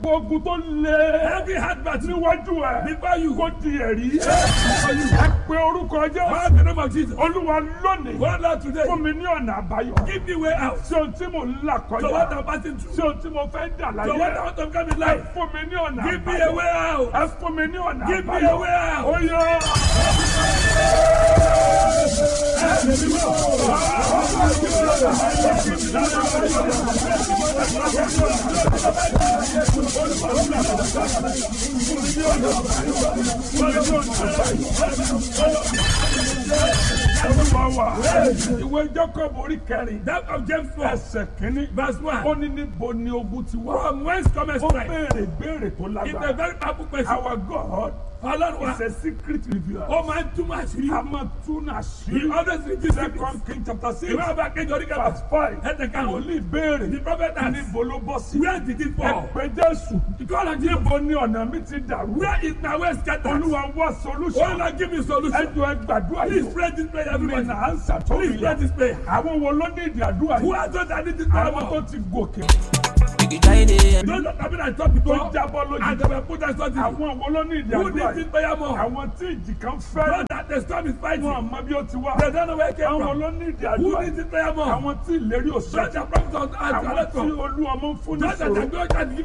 gbogbo ogun tó lé Every hard battle níwájú ẹ before you kó di ẹ̀rí ẹ pé orúkọ jẹ́ Call the name of Jesus. olúwa lónìí Go Lord today. fún mi ní ọ̀nà àbáyọ Give me way out. sí ohun tí mò ń là So what kọjá I'm passing through. sí ohun tí mo fẹ́ dà So what I láyé want to come in ẹ life. fún mi ní ọ̀nà Give me a àbáyọ way out. ẹ fún mi ní ọ̀nà Give me àbáyọ a way out. ó yọ. Olúwa wa ìwé Jacob orí kẹrin That of James 4, ẹsẹ̀ kínní verse 1. ó ní níbo ni ogun ti wá From whence cometh ó strength? béèrè béèrè tó It's a lágbára very powerful question. our God Ọlọ́run wa, is a secret revealer ó máa ń túmọ̀ àṣírí. a máa tún He àṣírí always reveals secrets. second king chapter six Ìwé ọba kejì orí kẹfà. verse five Ẹsẹ̀ karùn-ún. wòlíì béèrè The prophet asked, níbo ló bọ́ sí Where did it fall? ẹ̀pẹ́ Jésù Call on Jesus. níbo ni ọ̀nà mi ti dàrú Where is my way scattered? Olúwa wá Oh solution Lord, give me solution. ẹjọ́ ẹ gbàdúrà Please yìí pray this prayer, mi everybody. nà á ń sàtọ́ Please pray this prayer. àwọn wo ló ní ìdí àdúrà Who yìí are those that need this prayer àwọn tó more? ti gòkè Biggie Tiny. Those that have been at top tó before jábọ́ and lójú they were put as something. àwọn wo ló ní ìdí Who àdúrà needs this yìí prayer more? àwọn tí ìjì kan fẹ́ Those that the storm is fighting. wọn àmọ́ bí ó ti wá They don't know where it came àwọn from. ló ní ìdí Who àdúrà needs yìí this prayer more? àwọn tí ìlérí Those òṣèlú that promise us as àwọn tí a olú ọmọ ń fún ní Those that ìṣòro are going to give